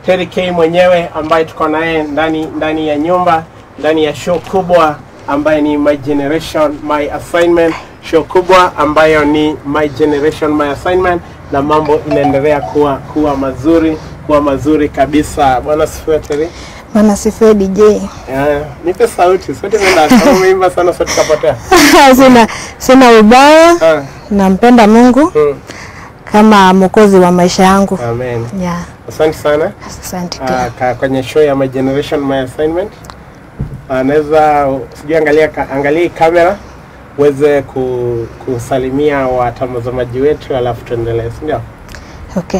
Terry K mwenyewe ambaye tuko naye ndani ndani ya nyumba ndani ya show kubwa ambaye ni My Generation My Assignment, show kubwa ambayo ni My Generation My Assignment, na mambo inaendelea kuwa kuwa mazuri kuwa mazuri kabisa. Bwana sifiwe Terry. Bwana sifiwe DJ. Yeah, nipe sauti. Sauti nenda kama umeimba sana sauti kapotea. sina, sina ubaya, Ah, nampenda Mungu mm, kama mwokozi wa maisha yangu. Amen. Yeah, Asante sana. asante Ah, pia. ka, kwenye show ya My Generation My Assignment. Anaweza sijui angalia ka- angalia hii kamera uweze ku, kusalimia watazamaji wetu alafu tuendelee, si ndio? Okay.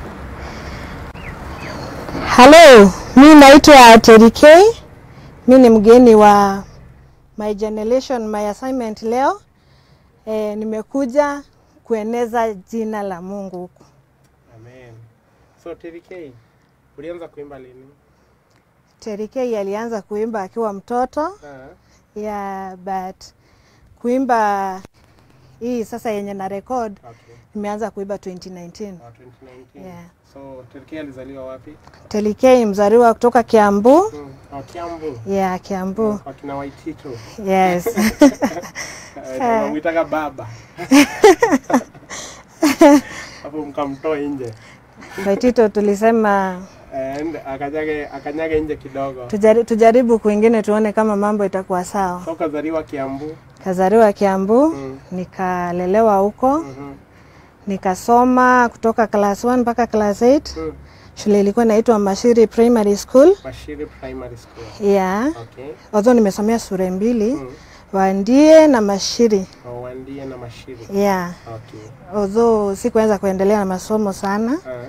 Hello, mi naitwa Terry K. Mi ni mgeni wa My Generation My Assignment leo. E, nimekuja kueneza jina la Mungu huku. Amen. So Terry K, ulianza kuimba lini? Terry K alianza kuimba akiwa mtoto. Ah, Yeah, but kuimba hii sasa yenye na record okay. nimeanza kuimba 2019. Ah, 2019. Yeah. So Terry K alizaliwa wapi? Terry K mzaliwa kutoka Kiambu. Mm. Oh, Kiambu. Yeah, Kiambu. Kwa kina Waitito. Yes. Eh, tunamwitaga baba. Hapo mkamtoa nje. Waitito tulisema And akanyage akanyage nje kidogo. tujari, tujaribu kwingine tuone kama mambo itakuwa sawa. So kazaliwa Kiambu. Kazaliwa Kiambu, Mm. nikalelewa huko, Mhm. nikasoma kutoka class 1 mpaka class 8. Mm. Shule ilikuwa inaitwa Mashiri Primary School. Mashiri Primary School. Yeah. Okay. Although nimesomea shule mbili, Mm. Wandie na Mashiri. Oh, Wandie na Mashiri. Yeah. Okay. Although sikuweza kuendelea na masomo sana Ah.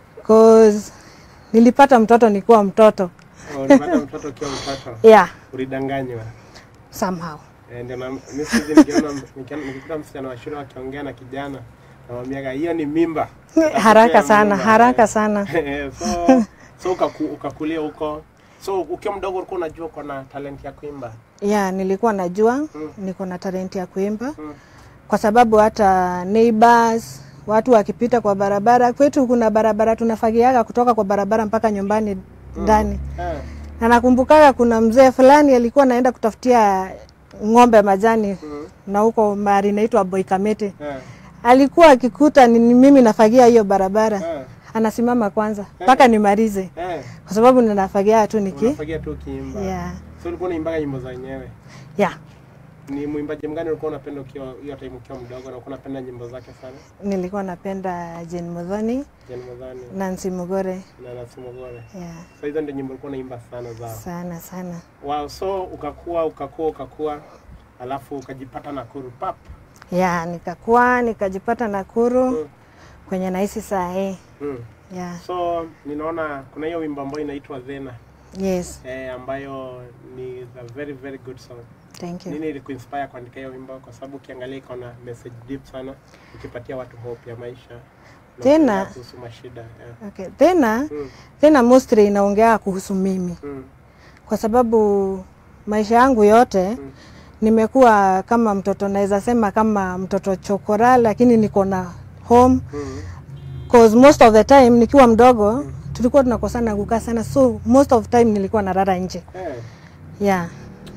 cause nilipata mtoto nikiwa mtoto. Oh, ulipata mtoto ukiwa mtoto. Yeah, Ulidanganywa. somehow. Eh, Ndio na mimi siku hizi nikiona nikiona- nikikuta msichana wa shule akiongea na kijana namwambiaga hiyo ni mimba. Haraka sana, Mimba. haraka sana. Eh, so so ukaku, ukakulia huko. So ukiwa mdogo ulikuwa unajua uko na talent ya kuimba. Yeah, nilikuwa najua Mm. niko na talenti ya kuimba Mm. kwa sababu hata neighbors watu wakipita kwa barabara kwetu, kuna barabara tunafagiaga kutoka kwa barabara mpaka nyumbani ndani Eh. na nakumbukaga kuna mzee fulani alikuwa anaenda kutafutia ng'ombe majani Mm. na huko mahali inaitwa Boikamete. Eh. Alikuwa akikuta ni ni mimi nafagia hiyo barabara, Eh. anasimama kwanza mpaka nimalize, Eh. kwa sababu ninafagia tu niki Unafagia tu ukiimba. yeah. So ulikuwa unaimbaga nyimbo za wenyewe. Yeah. Ni mwimbaji mgani ulikuwa unapenda ukiwa hiyo time ukiwa mdogo na ulikuwa unapenda nyimbo zake sana? Nilikuwa napenda Jane Muthoni, Jane Muthoni Nancy Mugore. na Nancy Mugore. Yeah. So hizo ndio nyimbo ulikuwa unaimba sana zao. Sana sana. Wow, so ukakua ukakua ukakua alafu ukajipata Nakuru pap. Yeah, nikakuwa nikajipata Nakuru Mm. kwenye naishi saa hii. Mm. Yeah. So ninaona kuna hiyo wimbo ambayo inaitwa Zena Yes. eh, ambayo ni a very very good song. Thank you. Nini ilikuinspire kuandika hiyo wimbo? Kwa sababu ukiangalia iko na message deep sana, ikipatia watu hope ya maisha na Tena- ukiongea kuhusu mashida yeah. Okay. Tena mm. tena mostly inaongea kuhusu mimi Mm. kwa sababu maisha yangu yote Mm. nimekuwa kama mtoto, naweza sema kama mtoto chokora, lakini niko na home Mm. cause most of the time nikiwa mdogo tulikuwa tunakosana kukaa sana, so most of time nilikuwa nalala nje Eh. yeah.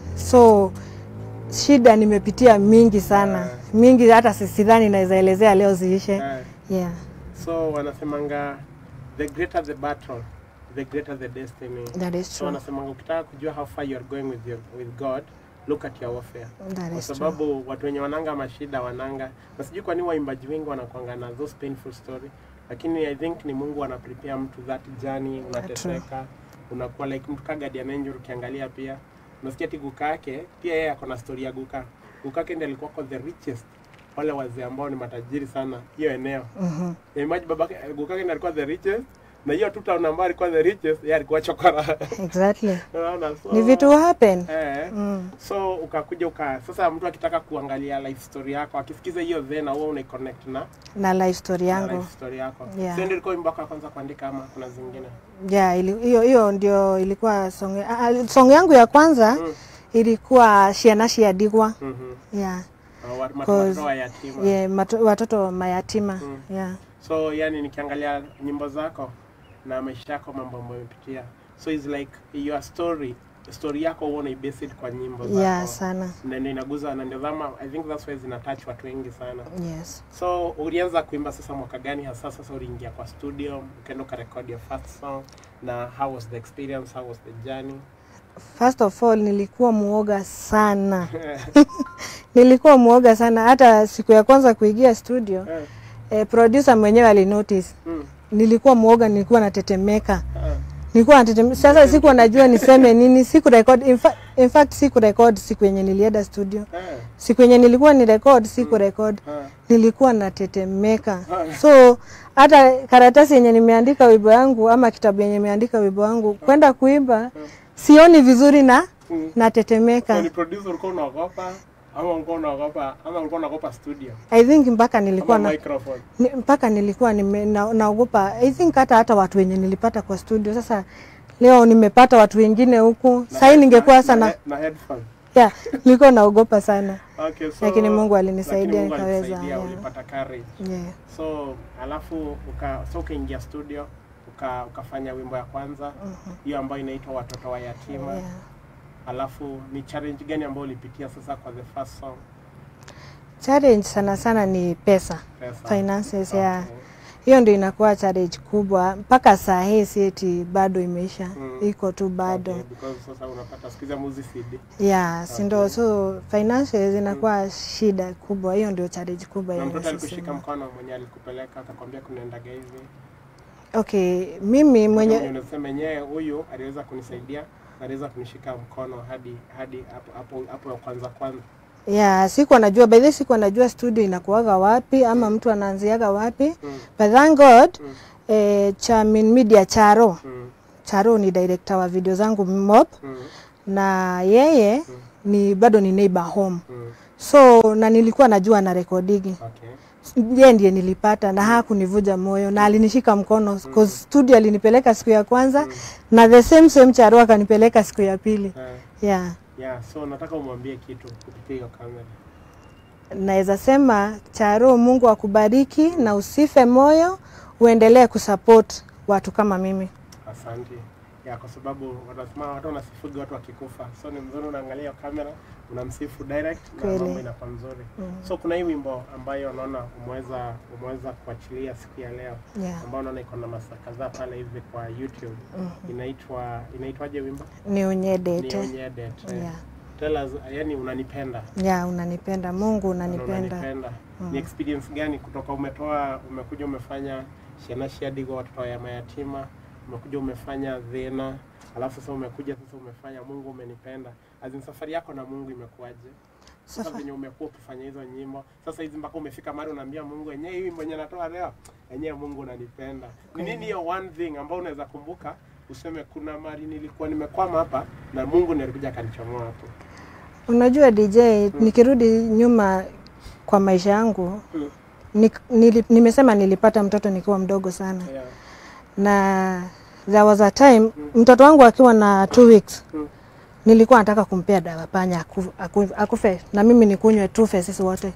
So shida nimepitia mingi sana mingi, hata si- sidhani naweza elezea leo ziishe. Eh. Yeah. So wanasemanga the greater the battle, the greater the destiny. That is So true. wanasemanga ukitaka kujua how far you are going with your, with God, look at your warfare. That Kwa is true. sababu watu wenye wananga mashida wananga, na sijui kwa nini waimbaji wengi wanakuanga na those painful story, lakini I think ni Mungu ana prepare mtu that journey, unateseka, unakuwa like mtu ka guardian angel. Ukiangalia pia unasikia ati guka yake pia yeye ako na story ya guka. Guka yake ndiye alikuwa kwa the richest, wale wazee ambao ni matajiri sana hiyo eneo. Mhm. Ya imagine babake guka yake ndiye alikuwa the richest na hiyo tu town ambayo alikuwa the richest, yeye alikuwa chokora. Exactly. Unaona? So, Ni vitu happen. eh, Mm. so ukakuja uka sasa mtu akitaka kuangalia life story yako akisikiza hiyo then huwa una connect na, Na life story na yangu. life story yako Yeah. so ndio ilikuwa wimbo wako wa kwanza kuandika ama kuna zingine Yeah, ili- hiyo hiyo ndio ilikuwa song, ah, ah, song yangu ya kwanza Mm. ilikuwa Shiana Shiadigwa. mhm Yeah. uh, wat- mat- Cause- watoto wa yatima Yeah, mato, watoto mayatima. Mm. Yeah. so yani nikiangalia nyimbo zako na maisha yako mambo ambayo umepitia so it's like your story story yako huwa unaibase it kwa nyimbo zako yeah sana na ndio inaguza na ndio dhama i think that's why zina touch watu wengi sana yes so ulianza kuimba sasa mwaka gani hasa sasa uliingia kwa studio ukaenda ukarekodi your first song na how was the experience how was the journey first of all nilikuwa muoga sana nilikuwa muoga sana hata siku ya kwanza kuingia studio Eh, eh, producer mwenyewe alinotice mm, nilikuwa muoga nilikuwa natetemeka ah, nilikuwa natetemeka sasa sikuwa najua niseme nini siku record in, fa in fact siku record siku yenye nilienda studio eh, siku yenye nilikuwa ni record siku record ah, nilikuwa natetemeka Ah. so hata karatasi yenye nimeandika wimbo yangu ama kitabu yenye nimeandika wimbo yangu kwenda kuimba sioni vizuri na mm. So natetemeka ni producer ulikuwa unaogopa ama ulikuwa unaogopa ama ulikuwa unaogopa studio i think mpaka nilikuwa ama na, microphone ni, mpaka nilikuwa nime, na, naogopa i think hata hata watu wenye nilipata kwa studio sasa leo nimepata watu wengine huku Na- sahii ningekuwa na- sana na, na headphone yeah, nilikuwa naogopa sana okay so Lakini Mungu alinisaidia lakini Mungu nikaweza, alikusaidia, yeah. ulipata courage yeah. so alafu uka so ukaingia studio uka, ukafanya wimbo ya kwanza hiyo ambayo inaitwa watoto wa yatima Yeah. alafu ni challenge gani ambayo ulipitia sasa kwa the first song challenge sana sana ni pesa pesa finances Okay. yeah. hiyo ndio inakuwa challenge kubwa mpaka saa hii sieti bado imeisha Mm. iko tu bado Okay, because sasa unapata siku hizi muzi CD yeah si ndo Okay. so finances inakuwa shida kubwa hiyo ndio challenge kubwa na yenye mtoto sisi- alikushika mkono mwenye alikupeleka akakwambia kunaendaga hivi okay mimi mwenye mwenye unasema yenyewe huyu aliweza kunisaidia na aliweza kunishika mkono hadi hadi hapo hapo hapo ya kwanza kwanza yeah sikuwa najua by the way sikuwa najua studio inakuwaga wapi ama mtu anaanziaga wapi mm, but thank god mm, eh, Chamin Media Charo mm, Charo ni director wa video zangu Mop mm, na yeye Mm. ni bado ni neighbor home mm. so na nilikuwa najua na rekodigi Okay. yeye ndiye nilipata na hakunivuja moyo na alinishika mkono cause studio alinipeleka siku ya kwanza na the same same Charo akanipeleka siku ya pili Eh, yeah yeah, so nataka umwambie kitu kupitia hiyo kamera. naweza sema Charo, Mungu akubariki na usife moyo, uendelee kusupport watu kama mimi. Asante. Ya, kwa sababu wanasema watu wanasifuga watu wakikufa, so ni mzuri unaangalia hiyo kamera unamsifu direct na Kweli. mambo inakuwa mzuri. So kuna hii wimbo ambayo unaona umeweza umeweza kuachilia siku ya leo Yeah. ambayo unaona iko na masaa kadhaa pale hivi kwa YouTube. Inaitwa inaitwaje wimbo? Ni unyedete. Nionyedet. Yeah. Tell us, yani unanipenda. Yeah, unanipenda. Mungu unanipenda. unanipenda. Ni experience gani kutoka umetoa umekuja umefanya Shenashi hadi kwa watoto ya mayatima, umekuja umefanya Dhena, alafu sasa umekuja sasa umefanya Mungu umenipenda. Azin safari yako na Mungu imekuwaje? Sasa Safa- venye umekuwa ukifanya hizo nyimbo, sasa hizi mpaka umefika mahali unaambia Mungu yenyewe hii wimbo yenye natoa leo, yenyewe Mungu unanipenda. Ni nini hiyo one thing ambayo unaweza kumbuka useme kuna mali nilikuwa nimekwama hapa na Mungu ndiye alikuja akanichomoa hapo. Unajua DJ, nikirudi nyuma kwa maisha yangu Mm. ni, nili, nimesema nilipata mtoto nikiwa mdogo sana Yeah. na there was a time mtoto wangu akiwa na two weeks Mm. nilikuwa nataka kumpea dawa panya aku, aku, akufe na mimi nikunywe tufe sisi wote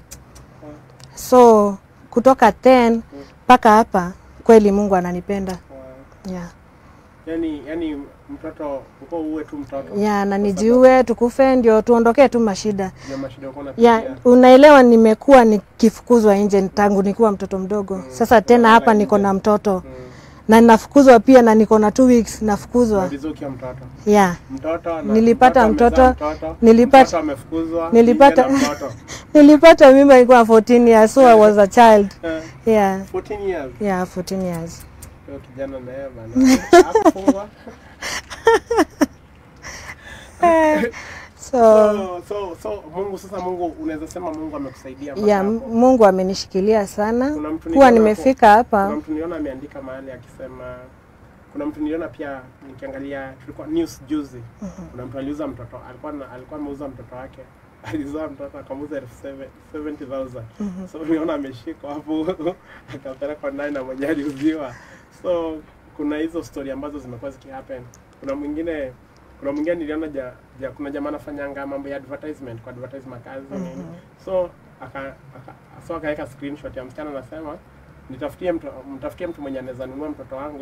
so kutoka 10 mpaka hapa kweli Mungu ananipenda Wow. yeah. yani yani mtoto uko uwe tu mtoto yeah, na nijiue tukufe ndio tuondokee tu mashida ya mashida uko unapitia ya unaelewa, nimekuwa nikifukuzwa nje tangu nikiwa mtoto mdogo. Sasa tena hapa niko na mtoto Mm. na nafukuzwa pia, na niko na two weeks nafukuzwa. Malizuki ya mtoto Yeah. mtoto na Nilipata amezaa mtoto, mtoto nilipata- mtoto amefukuzwa nilipata- nje na mtoto Nilipata mimba nikiwa 14 years, so I was a child. Eh, Yeah. 14 years Yeah, 14 years. Huyo kijana na yeye bana hakufungwa So so so so Mungu sasa Mungu unaweza sema Mungu amekusaidia mpaka yeah, hapo. Mungu amenishikilia sana Kuna mtu kuwa niliona nimefika kuna hapa. mtu niliona ameandika mahali akisema kuna mtu niliona pia nikiangalia tulikuwa news juzi kuna mtu aliuza mtoto alikuwa na, alikuwa ameuza mtoto wake alizaa mtoto akamuuza elfu seve- 70,000 so uliona ameshikwa hapo akapelekwa ndani na mwenye aliuziwa so kuna hizo story ambazo zimekuwa zikihappen kuna mwingine kuna mwingine niliona ja, ja, kuna jamaa anafanyanga mambo ya advertisement kwa advertise makazi nini so aka, aka so akaweka screenshot ya msichana anasema nitafutie mtu mtafutie mtu mwenye anaweza nunua mtoto wangu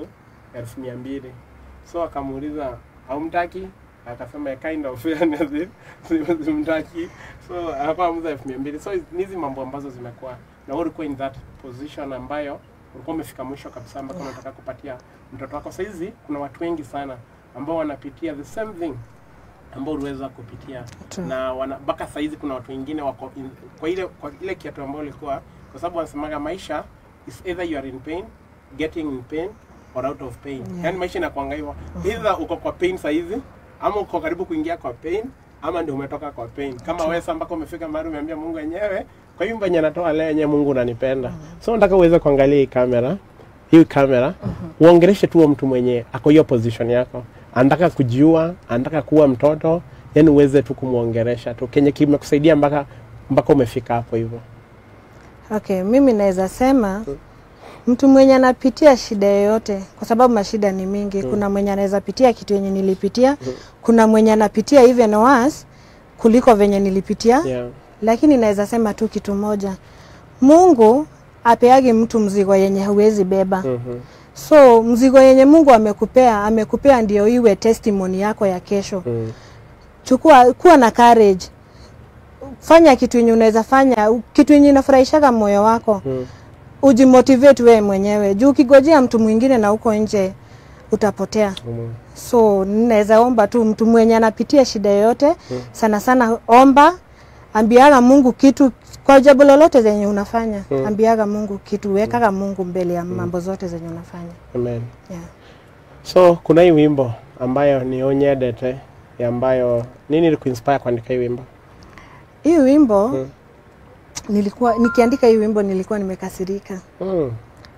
elfu mia mbili so akamuuliza haumtaki akasema "A kind of fairness si- simtaki so akawa amuza elfu mia mbili so ni hizi mambo ambazo zimekuwa na wewe ulikuwa in that position ambayo ulikuwa umefika mwisho kabisa ambako Yeah. unataka kupatia mtoto wako sahizi kuna watu wengi sana ambao wanapitia the same thing ambao uliweza kupitia True. na wana mpaka saizi kuna watu wengine wako in, kwa ile kwa ile kiatu ambayo ulikuwa kwa sababu wanasemaga maisha is either you are in pain getting in pain or out of pain Yeah. yani maisha inakuanga hivyo either uko kwa pain saizi ama uko karibu kuingia kwa pain ama ndio umetoka kwa pain kama wewe sasa mpaka umefika mahali umeambia Mungu wenyewe kwa hiyo mbenye natoa leo yenyewe Mungu unanipenda so nataka uweze kuangalia hii kamera hii kamera uongeleshe tu huyo mtu mwenye ako hiyo position yako anataka kujiua anataka kuwa mtoto yani uweze tu kumwongelesha tu kenye kimekusaidia mpaka mpaka umefika hapo hivyo Okay, mimi naweza sema mtu mwenye anapitia shida yoyote, kwa sababu mashida ni mingi. Kuna mwenye anaweza pitia kitu yenye nilipitia, kuna mwenye anapitia even worse kuliko venye nilipitia yeah. lakini naweza sema tu kitu moja, Mungu apeagi mtu mzigo yenye huwezi beba. mm-hmm. So mzigo yenye Mungu amekupea, amekupea ndio iwe testimony yako ya kesho. mm. Chukua, kuwa na courage, fanya kitu yenye unaweza fanya, kitu yenye inafurahishaga moyo wako mm. ujimotivate wewe mwenyewe, juu ukigojea mtu mwingine na uko nje utapotea. mm. So naweza omba tu mtu mwenye anapitia shida yoyote sana sana, omba, ambiaga Mungu kitu kwa jambo lolote zenye unafanya Mm. ambiaga Mungu kitu, wekaga Mungu mbele ya mambo zote zenye unafanya Amen. yeah. So kuna hii wimbo ambayo ni Onyedete ambayo nini ilikuinspire kuandika hii wimbo? Hii wimbo Mm. nilikuwa nikiandika hii wimbo nilikuwa nimekasirika Mm.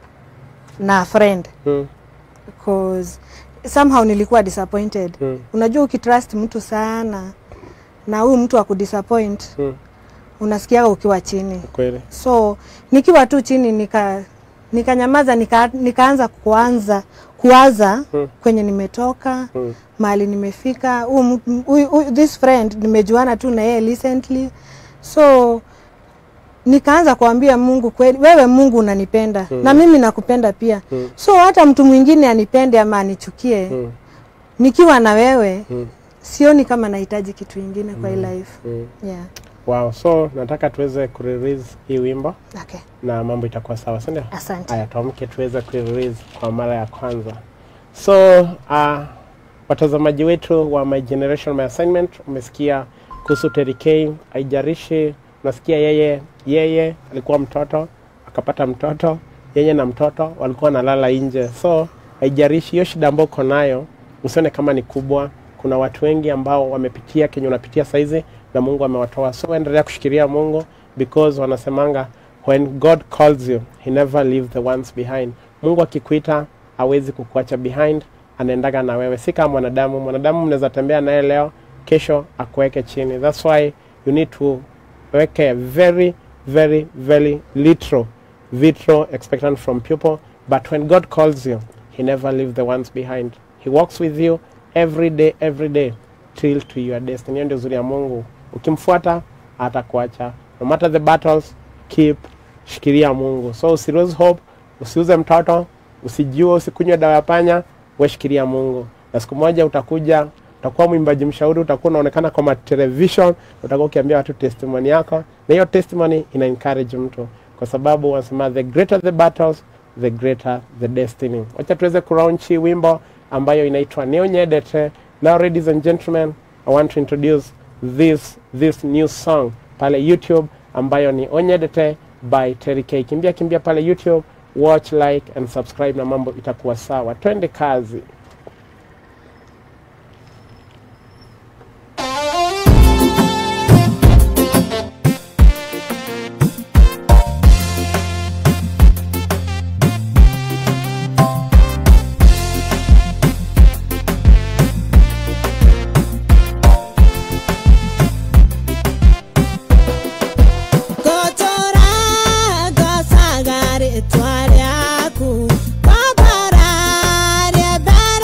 na friend Mm. cause somehow nilikuwa disappointed. Mm. Unajua ukitrust mtu sana na huyu mtu akudisappoint Mm. unasikiaga ukiwa chini. Kweli. So nikiwa tu chini nika nikanyamaza nika, nikaanza kuanza kuwaza Mm. kwenye nimetoka Mm. mahali nimefika. Huyu mtu- huyu- huyu- this friend nimejuana tu na yeye recently, so nikaanza kuambia Mungu kweli, wewe Mungu unanipenda Mm. na mimi nakupenda pia Mm. so hata mtu mwingine anipende ama anichukie Mm. nikiwa na wewe Mm. sioni kama nahitaji kitu ingine kwa hii life Mm. yeah. Wow. So nataka tuweze kurelease hii wimbo Okay. na mambo itakuwa sawa, si ndio? Asante. Haya, tuamke tuweze kurelease kwa mara ya kwanza. So uh, watazamaji wetu wa My Generation My Assignment, umesikia kuhusu Terry K. Haijalishi unasikia yeye yeye alikuwa mtoto akapata mtoto, yeye na mtoto walikuwa wanalala nje. So haijalishi hiyo shida ambayo uko nayo, usione kama ni kubwa. Kuna watu wengi ambao wamepitia kenye unapitia saizi na Mungu amewatoa. So endelea kushikilia Mungu because wanasemanga when God calls you he never leave the ones behind. Mungu akikuita hawezi kukuacha behind, anaendaga na wewe, si kama mwanadamu. Mwanadamu mnaweza tembea naye leo, kesho akuweke chini. That's why you need to weke very very very literal vitro expectant from people but when god calls you he never leave the ones behind he walks with you every day every day till to your destiny hiyo ndio uzuri ya mungu ukimfuata atakuacha no matter the battles keep shikilia mungu so usi lose hope usiuze mtoto usijue usikunywe dawa ya panya we shikilia mungu na siku moja utakuja utakuwa mwimbaji mshauri utakuwa unaonekana kwa matelevision utakuwa ukiambia watu testimony yako na hiyo testimony ina encourage mtu kwa sababu wanasema the greater the battles the greater the destiny wacha tuweze kulaunch hii wimbo ambayo inaitwa neonyedete now ladies and gentlemen i want to introduce this this new song pale youtube ambayo ni onyedete by Terry K. kimbia kimbia pale youtube watch like and subscribe na mambo itakuwa sawa twende kazi Gotora gosagare twaryaku babara rebere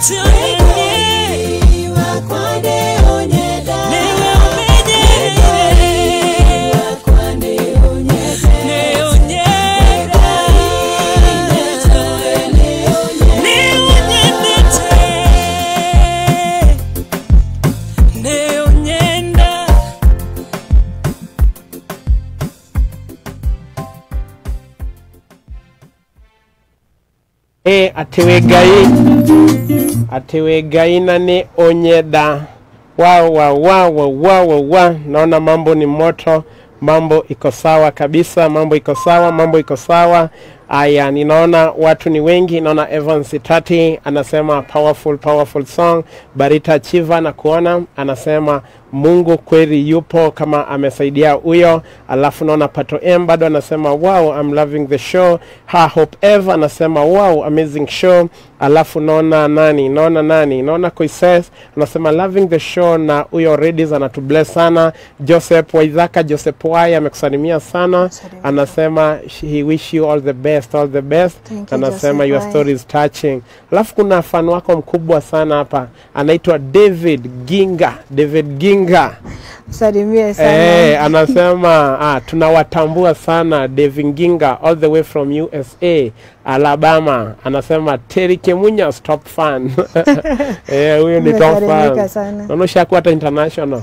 e ati wĩ ngai ati wĩ ngai na nĩ ũnyenda wa wa wa wa wa wa wa naona mambo ni moto mambo iko sawa kabisa mambo iko sawa mambo iko sawa aya ninaona watu ni wengi naona evans tati anasema powerful powerful song barita chiva na kuona anasema mungu kweli yupo kama amesaidia huyo alafu naona pato m bado anasema wow I'm loving the show ha hope eve anasema wow amazing show alafu naona nani naona nani naona koises anasema loving the show na huyo redis anatubless sana joseph waithaka joseph wai amekusalimia sana Salimia. anasema he wish you all the best all the best Thank you, anasema Joseph your Wai. story is touching alafu kuna fan wako mkubwa sana hapa anaitwa david ginga david ginga Salimie sana. Eh, anasema ah, tunawatambua sana David Ginga all the way from USA Alabama. Anasema Terry Kemunya top fan. eh, huyo ni top Nimesalimika fan. sana. Naona ushakuwa hata international.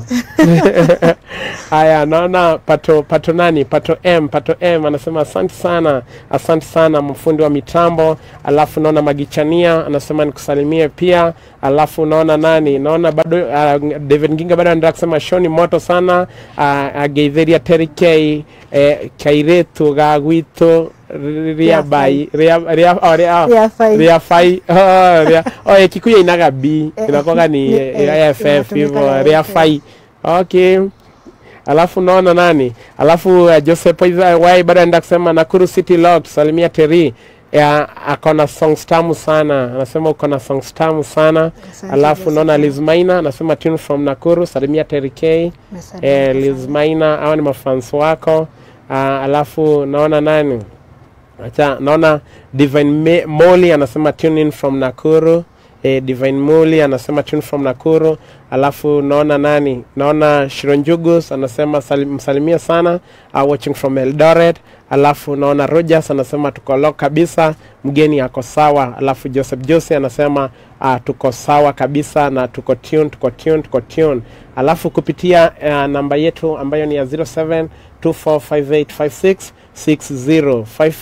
Haya, naona pato pato nani? Pato M, pato M anasema asante sana, asante sana mfundi wa mitambo. Alafu naona Magichania anasema nikusalimie pia. Alafu naona nani? Naona bado uh, David Nginga bado anaendelea kusema show ni moto sana. Uh, ageithiria Terry K eh, kairetu ga gwitu ria bai ria ria oh, ria Ria fai. ria fai oh, ria oh, eh, Kikuyu inaga B Eh, inakuwa ni ni- eh, eh, FF inatumika hivyo na ria FF. fai okay alafu naona nani alafu uh, Joseph Wai- Wai bado anaenda kusema Nakuru City Log salimia Terry ya akona songs tamu sana anasema uko na songs tamu sana Asante, alafu Joseph. naona Liz Maina anasema tune from Nakuru salimia Terry K Nimesalimika eh, Liz sana. Maina hao ni mafans wako uh, alafu naona nani acha naona Divine Me- Molly anasema tune in from Nakuru eh, Divine Molly anasema tune from Nakuru alafu naona nani naona Shironjugus anasema salim, msalimia sana uh, watching from Eldoret alafu naona Rogers anasema tuko low kabisa mgeni ako sawa alafu Joseph Jose anasema uh, tuko sawa kabisa na tuko tune tuko tune tuko tune alafu kupitia uh, namba yetu ambayo ni ya 07 24585660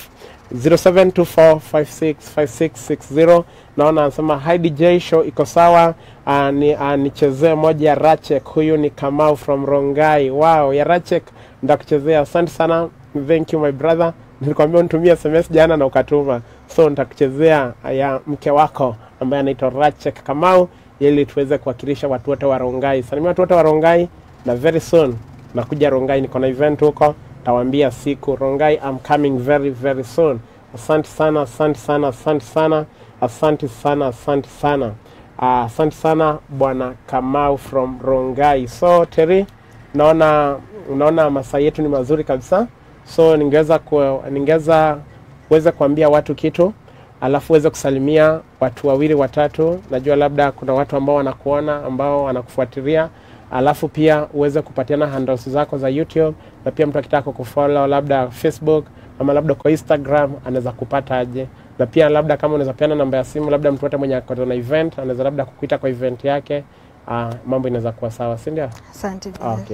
0724565660 naona anasema hi DJ show iko sawa uh, ni, uh, nichezee moja ya Rachek huyu ni Kamau from Rongai wow ya Rachek ndakuchezea asante sana thank you my brother nilikwambia unitumie SMS jana na ukatuma so nitakuchezea ya mke wako ambaye anaitwa Rachek Kamau ili tuweze kuwakilisha watu wote wa Rongai salimia watu wote wa Rongai na very soon nakuja Rongai niko na event huko tawaambia siku Rongai I'm coming very very soon asante sana asante sana asante sana asante sana asante sana Ah, asante sana bwana Kamau from Rongai so Terry naona unaona masaa yetu ni mazuri kabisa so ningeweza ku, ningeweza uweze kuambia watu kitu alafu uweze kusalimia watu wawili watatu najua labda kuna watu ambao wanakuona ambao wanakufuatilia alafu pia uweze kupatiana handles zako za youtube na pia mtu akitaka kufollow labda facebook ama labda kwa instagram anaweza kupata aje na pia labda kama unaweza peana namba ya simu labda mtu wote mwenye ako na event anaweza labda kukuita kwa event yake uh, mambo inaweza kuwa sawa si ndio Asante. Joseph. okay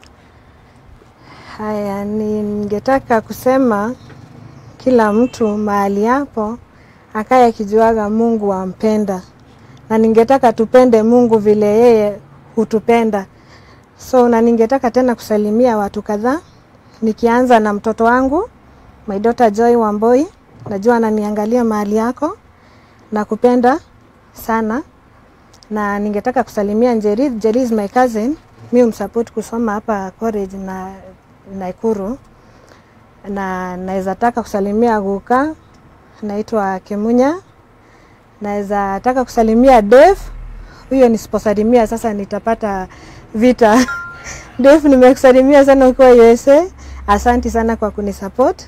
Haya, ningetaka kusema kila mtu mahali hapo akaye akijuaga Mungu ampenda, na ningetaka tupende Mungu vile yeye hutupenda. So na ningetaka tena kusalimia watu kadhaa, nikianza na mtoto wangu my daughter Joy Wamboi, najua ananiangalia mahali yako, nakupenda sana na ningetaka kusalimia Njeri. Njeri is my cousin, mi umsupport kusoma hapa college na Naikuru, na naweza taka kusalimia Guka, naitwa Kemunya. Naweza taka kusalimia Dave, huyo nisiposalimia sasa nitapata vita. Dave, nimekusalimia sana ukiwa USA. Asanti sana kwa kunisupport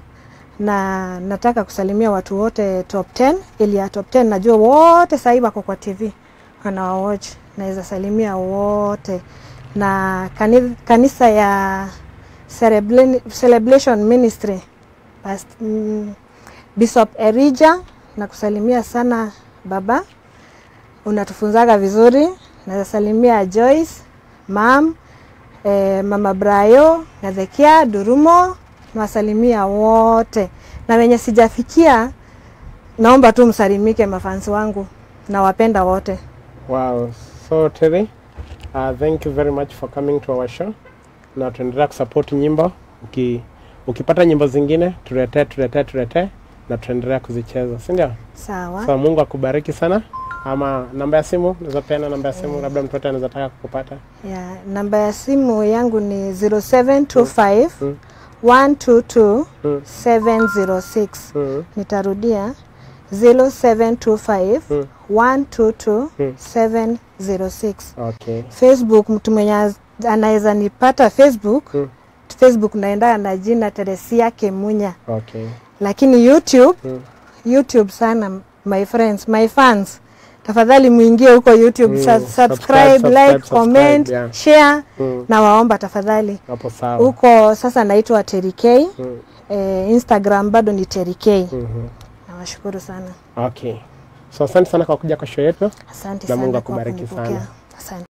na nataka kusalimia watu wote top 10 ili ya top 10 najua wote sahii wako kwa TV wanawawatch, naweza salimia wote na kani, kanisa ya Cerebla- Celebration Ministry Past, mm, Bishop Erija na kusalimia sana baba, unatufunzaga vizuri. Naweza salimia Joyce, mam, eh, mama Brayo, Gadhekia, Durumo, nawasalimia wote na wenye sijafikia, naomba tu msalimike mafansi wangu, nawapenda wote. Wow. So Terry, uh, thank you very much for coming to our show. Na tuendelea kusupport nyimbo. Uki, ukipata nyimbo zingine tuletee, tuletee, tuletee na tuendelea kuzicheza, si ndio? Sawa. So Mungu akubariki sana. Ama namba ya simu, unaweza peana namba ya simu, labda mtu yote anaweza taka kukupata. Ya, namba ya simu yangu ni 0725 Mm. 122 Mm. 706. Mm. Nitarudia 0725 Mm. 122 Mm. 706. Okay. Facebook, mtu mwenye az- anaweza nipata Facebook, Mm. Facebook naenda na jina Teresia Kemunya, Okay. lakini YouTube, Mm. YouTube sana my friends, my fans, tafadhali muingie huko YouTube, Mm, mm. subscribe, subscribe, subscribe, like, subscribe, comment, yeah. share Mm. na waomba tafadhali Hapo sawa. huko sasa naitwa Terry K. Mm. Eh, Instagram bado ni Terry K. Mhm. Nawashukuru sana, Okay. So asante sana kwa kuja kwa show yetu. asante Na sana Mungu kwa akubariki kunipokea. sana. Asante.